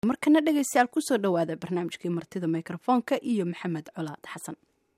markana dhegaystayaal kusoo dhowaada barnaamijkii martida mikrofoonka iyo maxamed colaad xasan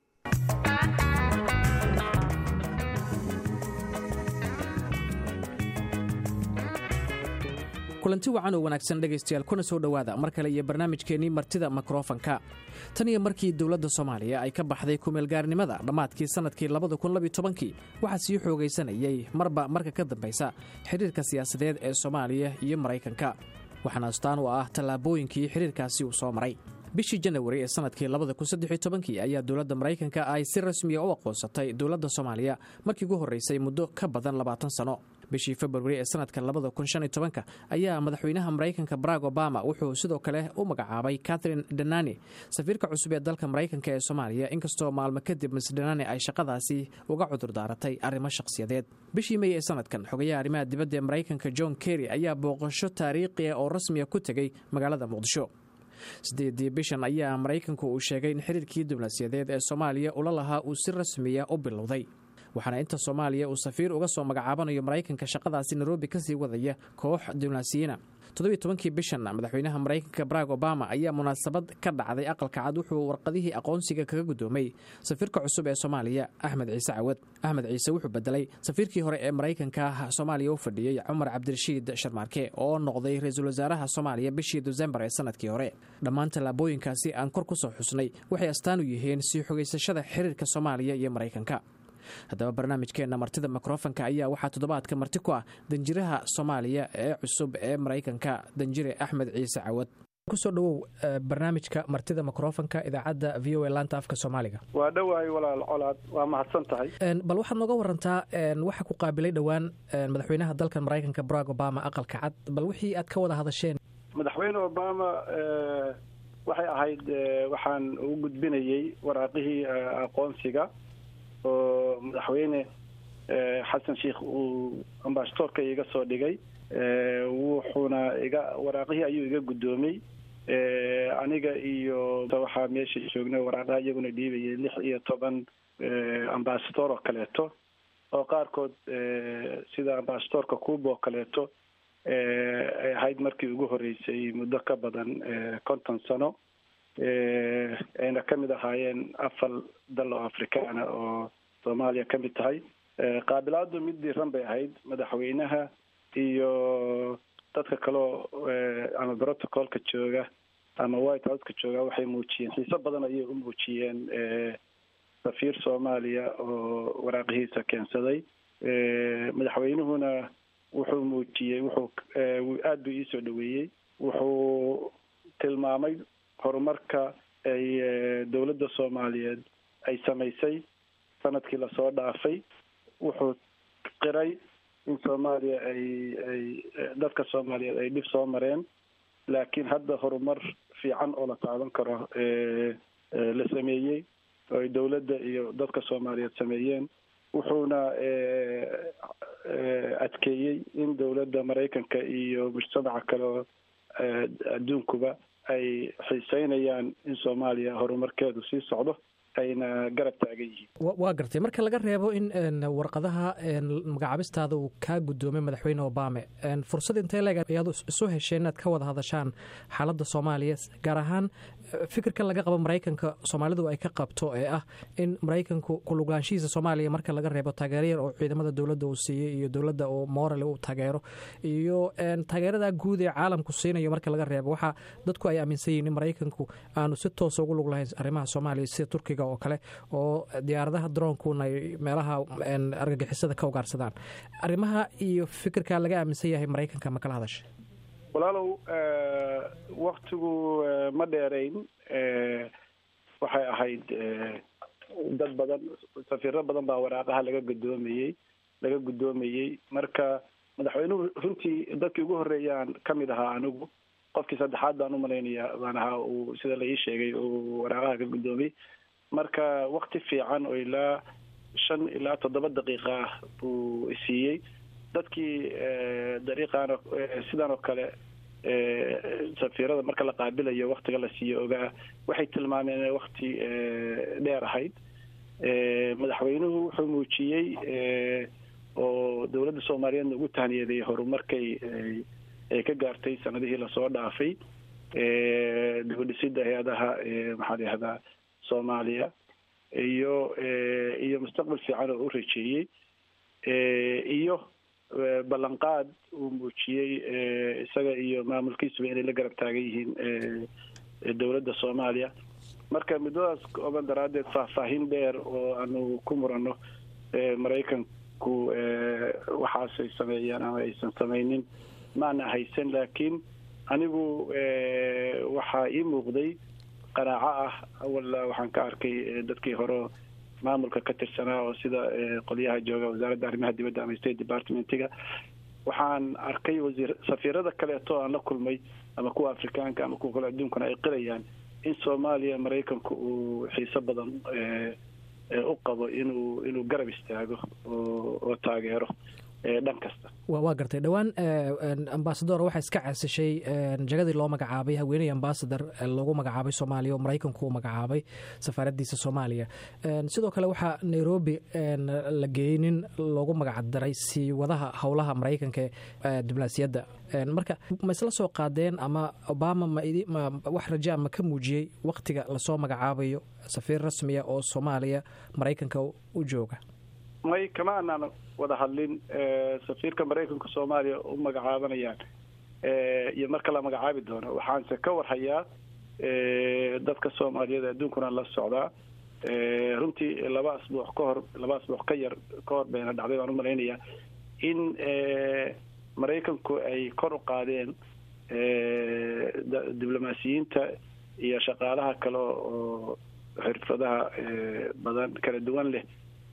kulanti wacan oo wanaagsan dhegaystayaal kuna soo dhowaada mar kale iyo barnaamijkeennii martida mikrofanka tan iyo markii dowladda soomaaliya ay ka baxday kumeelgaarnimada dhammaadkii sannadkii labadakunlabytobankii waxaa sii xoogaysanayay marba marka ka dambaysa xidhiirka siyaasadeed ee soomaaliya iyo maraykanka waxaana astaan u ah tallaabooyinkii xidhiirkaasi uu soo maray bishii janawari ee sannadkii labadakunsaddexitobankii ayaa dowladda maraykanka ay si rasmiya u aqoonsatay dowladda soomaaliya markii ugu horraysay muddo ka badan labaatan sano bishii februari ee sannadka labada kun shan iyo tobanka ayaa madaxweynaha maraykanka barack obama wuxuu sidoo kale u magacaabay catherine danani safiirka cusub ee dalka maraykanka ee soomaaliya inkastoo maalmo kadib mis danani ay shaqadaasi uga cudur daaratay arrimo shakhsiyadeed bishii mey ee sanadkan xogayaha arrimaha dibadda ee maraykanka john kerry ayaa booqasho taariikhi ah oo rasmiya ku tegey magaalada muqdisho siddeedii bishan ayaa maraykanku uu sheegay in xiriirkii diblomaasiyadeed ee soomaaliya ula lahaa uu si rasmiya u bilowday waxaana inta soomaaliya uu safiir uga soo magacaabanayo maraykanka shaqadaasi nairobi kasii wadaya koox diblomaasiyiina toddobiy tobankii bishan madaxweynaha maraykanka barack obama ayaa munaasabad ka dhacday aqalka cad wuxuu warqadihii aqoonsiga kaga guddoomay safiirka cusub ee soomaaliya axmed ciise cawad axmed ciise wuxuu bedelay safiirkii hore ee maraykanka soomaaliya u fadhiyey cumar cabdirashiid sharmaarke oo noqday ra-iisul wasaaraha soomaaliya bishii desembar ee sanadkii hore dhammaan tallaabooyinkaasi aan kor ku soo xusnay waxay astaan u yihiin sii xogaysashada xiriirka soomaaliya iyo maraykanka haddaba barnaamijkeenna martida mikrofanka ayaa waxaa toddobaadka marti ku ah danjiraha soomaaliya ee cusub ee maraykanka danjire axmed ciise cawad kusoo dhowow barnaamijka martida mikrofanka idaacadda v o a laanta afka soomaaliga waa dhowahay walaal colaad waa mahadsan tahay bal waxaad nooga warantaa waxaa ku qaabilay dhowaan madaxweynaha dalkan maraykanka barack obama aqalka cad bal wixii aad ka wada hadasheen madaxweyne obama waxay ahayd waxaan u gudbinayey waraaqihii aqoonsiga oo madaxweyne xasan sheikh uu ambasadoorka iga soo dhigay wuxuuna iga waraaqihii ayuu iga guddoomay aniga iyo waxaa meesha joognay waraaqaha iyaguna dhiibayay lix iyo toban ambasador oo kaleeto oo qaarkood sida ambasadorka cuba oo kaleeto ay ahayd markii ugu horreysay muddo ka badan konton sano ayna ka mid ahaayeen afar dal oo afrikaana oo soomaaliya ka mid tahay qaabilaadu mid diiran bay ahayd madaxweynaha iyo dadka kaleo ama protocolka jooga ama white houseka jooga waxay muujiyeen xiiso badan ayay u muujiyeen safiir soomaaliya oo waraaqihiisa keensaday madaxweynuhuna wuxuu muujiyey wuxuu aada buu iisoo dhaweeyey wuxuu tilmaamay horumarka ay dowladda soomaaliyeed ay samaysay sanadkii lasoo dhaafay wuxuu qiray in soomaaliya ay ay dadka soomaaliyeed ay dhib soo mareen laakiin hadda horumar fiican oo la taaban karo la sameeyey oo ay dowladda iyo dadka soomaaliyeed sameeyeen wuxuuna adkeeyey in dowladda maraykanka iyo mujtamaca kale oo adduunkuba ay xiiseynayaan in soomaaliya horumarkeedu sii socdo ayna garab taagan yihiin waa gartay marka laga reebo in warqadaha magacaabistaada uu kaa guddoomay madaxweyne obame fursad intee leeg ayaad isu hesheen inaad ka wada hadashaan xaaladda soomaaliya gaar ahaan fikirka laga qabo maraykanka soomaalidu ay ka qabto ee ah in maraykanku kuluglaanshihiisa soomaaliya marka laga reebo taageero yar oo ciidamada dowladda uu siiyey iyo dowladda oo morale uu taageero iyo taageerada guud ee caalamku siinayo marka laga reebo waxaa dadku ay aaminsan yihin in maraykanku aanu si toosa ugu lug lahayn arrimaha soomaaliya sida turkiga oo kale oo diyaaradaha droonkuna ay meelaha argagixisada ka ugaarsadaan arrimaha iyo fikirka laga aaminsan yahay maraykanka ma kala hadashay walaalow waktigu ma dheerayn waxay ahayd dad badan safiiro badan baa waraaqaha laga guddoomayey laga guddoomayey marka madaxweynuhu runtii dadkii ugu horreeyaan ka mid ahaa anigu qofkii saddexaad baan umalaynaya baan ahaa uu sida la ii sheegay uu waraaqaha ka guddoomay marka wakti fiican oo ilaa shan ilaa toddoba daqiiqa ah buu isiiyey dadkii dariiqaan sidan oo kale safiirada marka la qaabilayo waktiga la siiyo ogaa waxay tilmaameen inay wakti dheer ahayd madaxweynuhu wuxuu muujiyey oo dowladda soomaaliyeedna ugu tahniyaday horumarkay ay ka gaartay sanadihii lasoo dhaafay dibadhisida hay-adaha maxaa la yihahdaa soomaaliya iyo iyo mustaqbal fiican oo u rajeeyey iyo ballanqaad uu muujiyey isaga iyo maamulkiisuba inay la garab taagan yihiin dowladda soomaaliya marka muddadaas kooban daraaddeed faahfaahin dheer oo aanu ku murano maraykanku waxaasay sameeyaan ama aysan samaynin maana haysan laakiin anigu waxaa ii muuqday qanaaco ah awalla waxaan ka arkay dadkii hore maamulka ka tirsanaa oo sida qolyaha jooga wasaaradda arrimaha dibadda ama state departmentiga waxaan arkay wasiir safiirada kaleeto aan la kulmay ama kuwa afrikaanka ama kuwa kale adduunkana ay qirayaan in soomaaliya maraykanku uu xiiso badan u qabo inuu inuu garab istaago oo oo taageero dhan kasta waa gartay dhowaan ambasador waxaa iska casishay jagadii loo magacaabay haweeney ambasador loogu magacaabay soomaaliya oo maraykanku uu magacaabay safaaraddiisa soomaaliya sidoo kale waxaa nairobi la geeyey nin loogu magacdaray sii wadaha howlaha maraykanka ee diblomaasiyadda marka ma isla soo qaadeen ama obama ma wax rajaa ma ka muujiyey wakhtiga lasoo magacaabayo safiir rasmiya oo soomaaliya maraykanka u jooga may kama aanaan wada hadlin safiirka maraykanka soomaaliya u magacaabanayaan iyo marka la magacaabi doono waxaanse ka warhayaa dadka soomaaliyeed adduunkuna la socdaa runtii laba asbuuc ka hor laba asbuuc ka yar ka hor bayna dhacday baan u malaynayaa in maraykanku ay kor u qaadeen diblomaasiyiinta iyo shaqaalaha kale oo xirfadaha badan kala duwan leh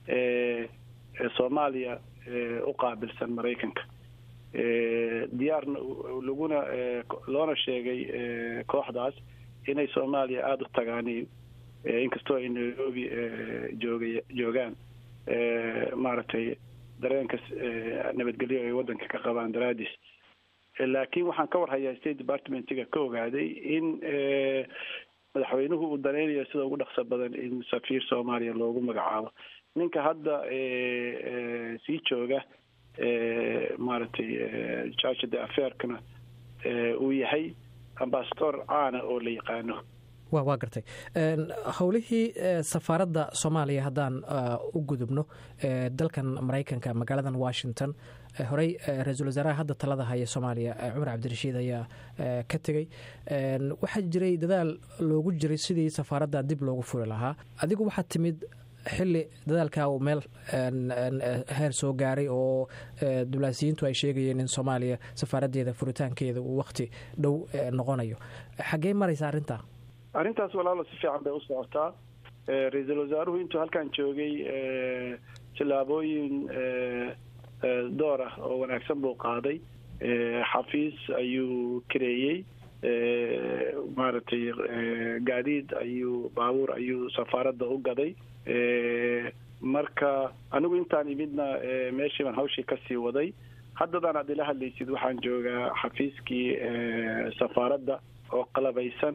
soomaaliya u qaabilsan maraykanka diyaarna laguna loona sheegay kooxdaas inay soomaaliya aada u tagaaniin inkastoo ay nairobi jooga joogaan maaragtay dareenka nabadgelyo ay waddanka ka qabaan daraadiis laakiin waxaan ka warhayaa state departmentiga ka ogaaday in madaxweynuhu uu danaynayo sida ugu dhaqso badan in safiir soomaaliya loogu magacaabo ninka hadda sii jooga maaragtay judge de affairkana uu yahay ambasador caana oo la yaqaano wa waa gartay howlihii safaaradda soomaaliya haddaan u gudubno dalkan maraykanka magaaladan washington horey ra-iisul wasaaraha hadda talada haya soomaaliya cumar cabdirashiid ayaa ka tegey waxaa jiray dadaal loogu jiray sidii safaaradda dib loogu furi lahaa adigu waxaad timid xili dadaalkaa uu meel heer soo gaaray oo diblaasiyiintu ay sheegayeen in soomaaliya safaaraddeeda furitaankeeda uu wakhti dhow noqonayo xaggee maraysa arrintaa arrintaas walaalo si fiican bay u socotaa ra-iisul wasaaruhu intuu halkan joogay tillaabooyin door ah oo wanaagsan buu qaaday xafiis ayuu kareeyey maaragtay gaadiid ayuu baabuur ayuu safaaradda u gaday marka anigu intaan imidna meeshii baan hawshii kasii waday haddadaan aad ila hadlaysid waxaan joogaa xafiiskii safaaradda oo qalabaysan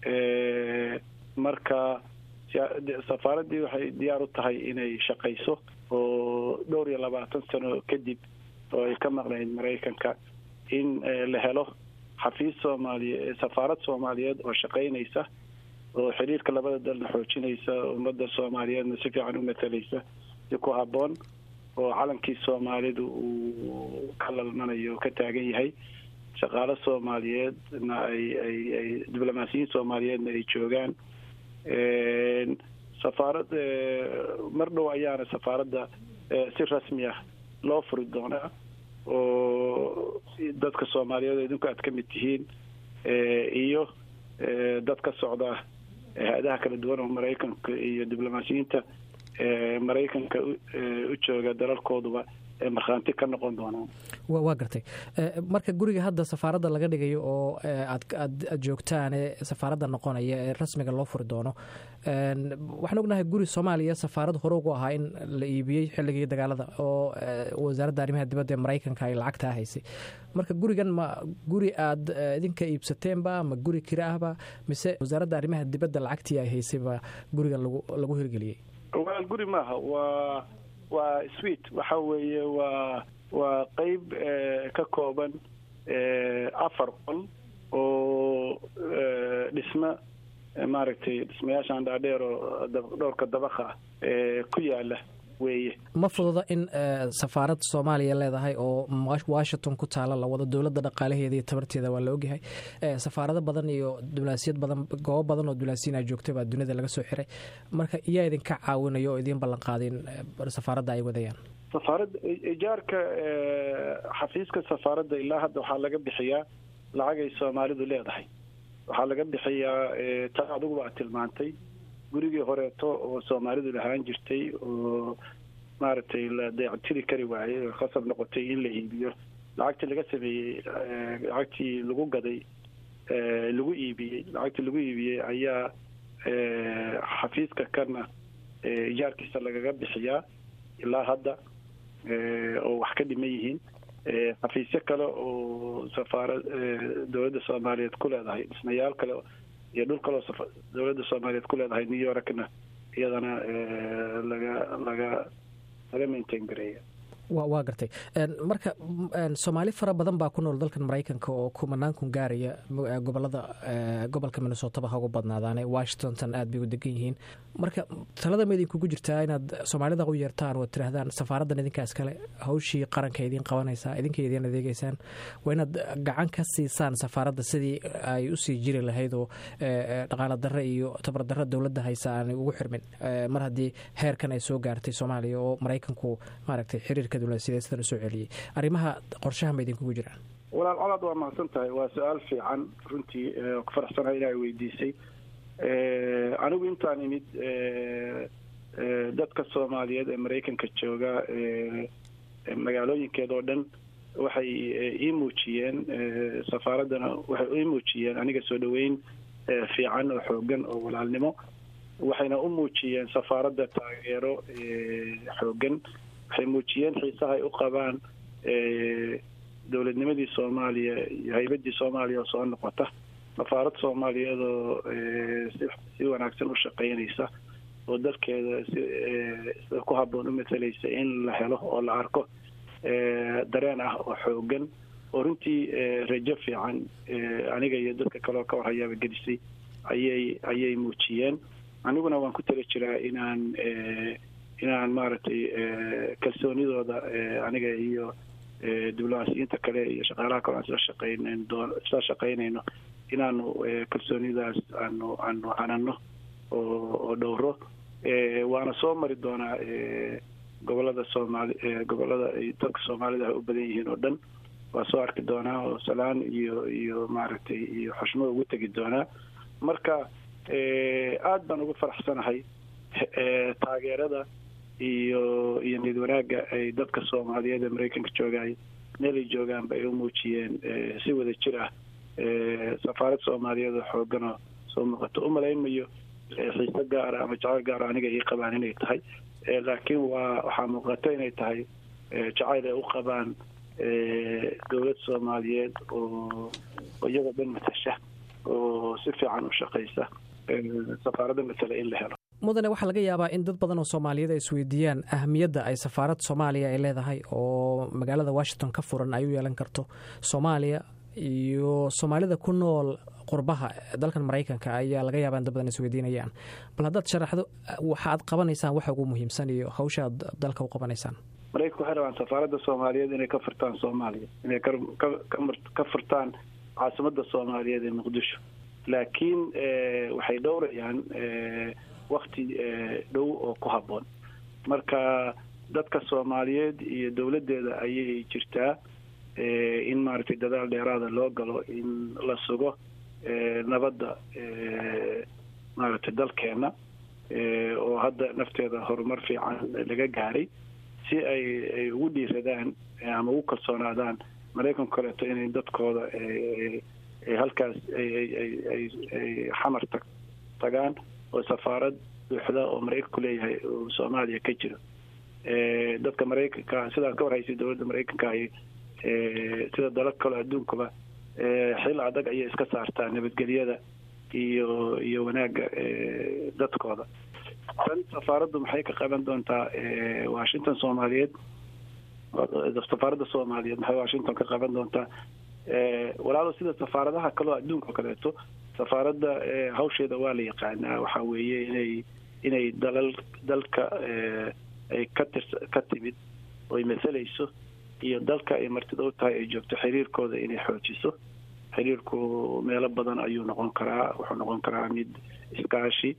marka safaaraddii waxay diyaar u tahay inay shaqayso oo dhowr iyo labaatan sano kadib oo ay ka maqnayd maraykanka in la helo xafiis soomaaliye safaarad soomaaliyeed oo shaqaynaysa oo xiriirka labada dalna xoojinaysa ummadda soomaaliyeedna si fiican u matalaysa si ku habboon oo calankii soomaalidu uu ka lalmanayo ka taagan yahay shaqaalo soomaaliyeedna ay ay ay diblomaasiyiin soomaaliyeedna ay joogaan safaarad mar dhow ayaana safaaradda si rasmi ah loo furi doonaa oo dadka soomaaliyeed idinku aad ka mid tihiin iyo dad ka socda hay-adaha kala duwan oo maraykanka iyo diblomaasiyiinta maraykanka u jooga dalalkooduba markhaanti ka noqon doonaan waa gartay marka guriga hadda safaaradda laga dhigayo oo aad joogtaan ee safaaradda noqonaya ee rasmiga loo furi doono waxaan ognahay guri soomaaliya safaarad hore ugu ahaa in la iibiyey xilligii dagaalada oo wasaaradda arrimaha dibadda ee maraykanka ay lacagtaa haysay marka gurigan ma guri aad idinka iibsateenba ma guri kira ahba mise wasaaradda arrimaha dibadda lacagtii ay haysayba gurigan lagu hirgeliyey walaal guri maaha waa waa swit waxa weeye waa waa qeyb ka kooban afar qol oo dhismo maaragtay dhismayaashan dhaadheer oo dhowrka dabaqa ku yaala weeye ma fududa in safaarad soomaaliya leedahay oo washington ku taala la wado dowladda dhaqaalaheeda iyo tabarteeda waa la ogyahay safaarado badan iyo diblaasiyad badan goobo badan oo diblaasiina joogta baa dunida laga soo xiray marka iyaa idinka caawinayo oo idiin ballan qaadin safaaradda ay wadayaan safaaradda ijaarka xafiiska safaaradda ilaa hadda waxaa laga bixiyaa lacagay soomaalidu leedahay waxaa laga bixiyaa ta adiguba aad tilmaantay gurigii horeeto oo soomaalidu lahaan jirtay oo maaragtay la dayactiri kari waayey oo khasab noqotay in la iibiyo lacagtii laga sameeyey lacagtii lagu gaday lagu iibiyey lacagtii lagu iibiyey ayaa xafiiska kana ijaarkiisa lagaga bixiyaa ilaa hadda oo wax ka dhiman yihiin xafiisyo kale oo safaara dowladda soomaaliyeed ku leedahay dhismayaal kale iyo dhul kaleo dowladda soomaaliyeed ku leedahay new yorkna iyadana laga laga laga maintain gareeya wa waa gartay marka soomaali fara badan baa ku nool dalkan maraykanka oo kumanaan kun gaaraya gobolada gobolka minnesotaba ha ugu badnaadaane washington aad bay u degan yihiin marka talada ma idinkugu jirtaa inaad soomaalida u yeertaan oo tiraahdaan safaaraddan idinkaas kale hawshii qaranka idiin qabanaysaa idinka idiin adeegeysaan waa inaad gacan ka siisaan safaaradda sidii ay usii jiri lahayd oo dhaqaala darre iyo tabar darre dowladda haysa aanay ugu xirmin mar haddii heerkan ay soo gaartay soomaaliya oo maraykanku maaragtay xiriirka sidan usoo celiyey arrimaha qorshaha ma idinkugu jiraan walaal colaad waa mahadsan tahay waa su-aal fiican runtii ku faraxsanahay inaa weydiisay anigu intaan imid dadka soomaaliyeed ee maraykanka jooga magaalooyinkeeda oo dhan waxay ii muujiyeen safaaraddana waxay ii muujiyeen aniga soo dhoweyn fiican oo xoogan oo walaalnimo waxayna u muujiyeen safaaradda taageero xoogan waxay muujiyeen xiisaha ay u qabaan dowladnimadii soomaaliya iyo haybadii soomaaliya oo soo noqota safaarad soomaaliyeed oo si wanaagsan u shaqaynaysa oo dalkeeda sida ku habboon u matalaysa in la helo oo la arko dareen ah oo xoogan oo runtii rajo fiican aniga iyo dadka kaleoo ka warhayaaba gelisay ayay ayay muujiyeen aniguna waan ku tala jiraa inaan inaan maaragtay kalsoonidooda aniga iyo diblomaasiyiinta kale iyo shaqaalaha kale aan isla shaqaynan doon isla shaqaynayno inaanu kalsoonidaas aanu aanu hanano oo oo dhowro waana soo mari doonaa gobolada soomaali gobolada ay dadka soomaalida ay u badan yihiin oo dhan waa soo arki doonaa oo salaan iyo iyo maaragtay iyo xushmo ugu tegi doonaa marka aada baan ugu faraxsanahay taageerada iyo iyo niyad wanaagga ay dadka soomaaliyeed ee maraykanka joogaay meel ay joogaanba ay u muujiyeen si wada jir ah safaarad soomaaliyeed oo xooganoo soo muuqato umalaynmayo xiise gaara ama jacayl gaara aniga ii qabaan inay tahay laakiin waa waxaa muuqata inay tahay jacayl ay u qabaan dowlad soomaaliyeed oo iyagoo dhan matasha oo si fiican u shaqaysa safaaradda matala in la helo mudane waxaa laga yaabaa in dad badan oo soomaaliyeed ay isweydiiyaan ahamiyadda ay safaarad soomaaliya ay leedahay oo magaalada washington ka furan ay u yeelan karto soomaaliya iyo soomaalida ku nool qurbaha dalkan maraykanka ayaa laga yaabaa in dad badan isweydiinayaan bal haddaad sharaxdo waxa aad qabanaysaan waxa ugu muhiimsan iyo hawsha aad dalka u qabanaysaan maraykanka waxay rabaan safaaradda soomaaliyeed inay ka furtaan soomaaliya inay ka furtaan caasimadda soomaaliyeed ee muqdisho laakiin waxay dhowrayaan wakti dhow oo ku habboon marka dadka soomaaliyeed iyo dowladdeeda ayay jirtaa in maaragtay dadaal dheeraada loo galo in la sugo nabadda maaragtay dalkeenna oo hadda nafteeda horumar fiican laga gaaray si ay ay ugu dhiiradaan ama ugu kalsoonaadaan maraykanku kaleeto inay dadkooda halkaas ay xamar tag tagaan oo safaarad buuxda oo maraykanku leeyahay oo soomaaliya ka jiro dadka maraykanka sidaad ka warhaysay dowladda maraykanka ay sida dalal kaloo adduunkaba xil adag ayay iska saartaa nabadgelyada iyo iyo wanaagga dadkooda tan safaaraddu maxay ka qaban doontaa washington soomaaliyeed safaaradda soomaaliyeed maxay washington ka qaban doontaa walaalo sida safaaradaha kaleo adduunka o kaleeto safaaradda hawsheeda waa la yaqaanaa waxaa weeye inay inay dalal dalka ay ka tir ka timid oy masalayso iyo dalka ay martida u tahay ay joogto xiriirkooda inay xoojiso xiriirku meelo badan ayuu noqon karaa wuxuu noqon karaa mid iskaashi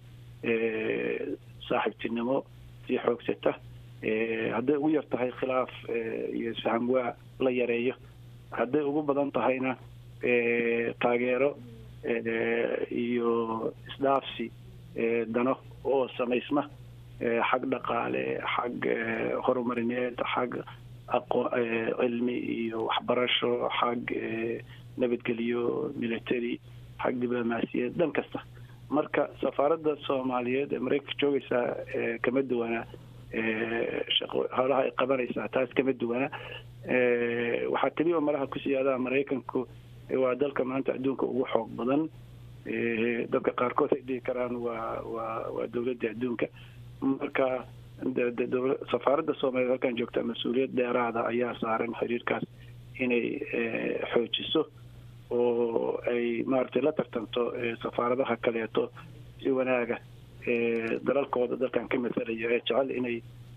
saaxiibtinimo sii xoogsata hadday ugu yar tahay khilaaf iyo isfaham waa la yareeyo hadday ugu badan tahayna taageero iyo isdhaafsi dano oo samaysma xag dhaqaale xag horumarineed xag aqo cilmi iyo waxbarasho xag nabadgelyo military xag diblomaasiyad dhan kasta marka safaaradda soomaaliyeed ee maraykanka joogaysaa kama duwana shaqo howlaha ay qabanaysaa taas kama duwana waxaa keliya malaha ku siyaadaha maraykanku waa dalka maanta adduunka ugu xoog badan dadka qaarkood ay dhihi karaan waa waa waa dowladda adduunka marka safaaradda soomaaliyeed halkan joogta mas-uuliyad dheeraada ayaa saaran xiriirkaas inay xoojiso oo ay maaragtay la tartanto safaaradaha kaleeto si wanaaga dalalkooda dalkan ka masalaya ee jecel inay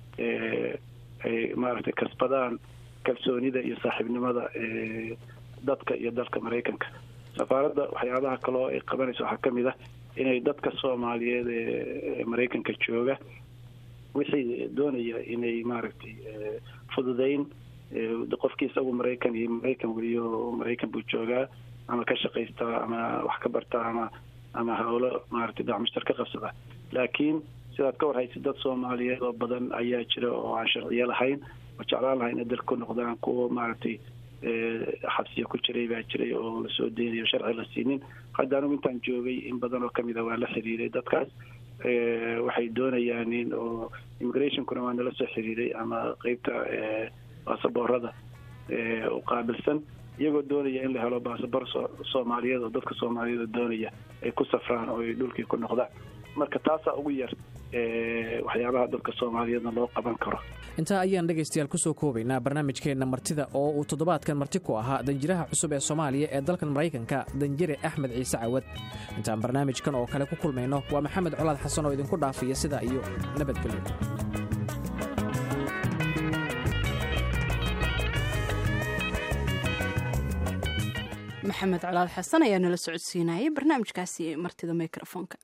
ay maaragtay kasbadaan kalsoonida iyo saaxiibnimada dadka iyo dalka maraykanka safaaradda waxyaabaha kaloo ay qabanayso waxaa ka mid ah inay dadka soomaaliyeed ee maraykanka jooga wixii doonaya inay maaragtay fududeyn qofkii isagu maraykan iyo maraykan weliyo maraykan buu joogaa ama ka shaqaystaa ama wax ka bartaa ama ama howlo maaragtay dacmushtar ka qabsada laakiin sidaad ka warhaysa dad soomaaliyeed oo badan ayaa jira oo aan sharciyo lahayn oo jeclaan lahayn inay dalka ku noqdaan kuwa maaragtay xabsiya ku jiray baa jiray oo lasoo deynayo sharci la siinin hadda anigu intaan joogay in badan oo kamid a waa la xiriiray dadkaas waxay doonayaan in oo immigrationkuna waa nala soo xiriiray ama qeybta baasaboorada u qaabilsan iyagoo doonaya in la helo baasabor soomaaliyeed oo dadka soomaaliyeed oo doonaya ay ku safraan oo ay dhulkii ku noqdaan marka taasaa ugu yar waxyaabaha dadka soomaaliyeedna loo qaban karo intaa ayaan dhegaystayaal kusoo koobaynaa barnaamijkeenna martida oo uu toddobaadkan marti ku ahaa danjiraha cusub ee soomaaliya ee dalkan maraykanka danjire axmed ciise cawad intaan barnaamijkan oo kale ku kulmayno waa maxamed colaad xasan oo idinku dhaafaya sidaa iyo nabadgelyo maxamed colaad xasan ayaa nala socodsiinayay barnaamijkaasi martida mikrofoonka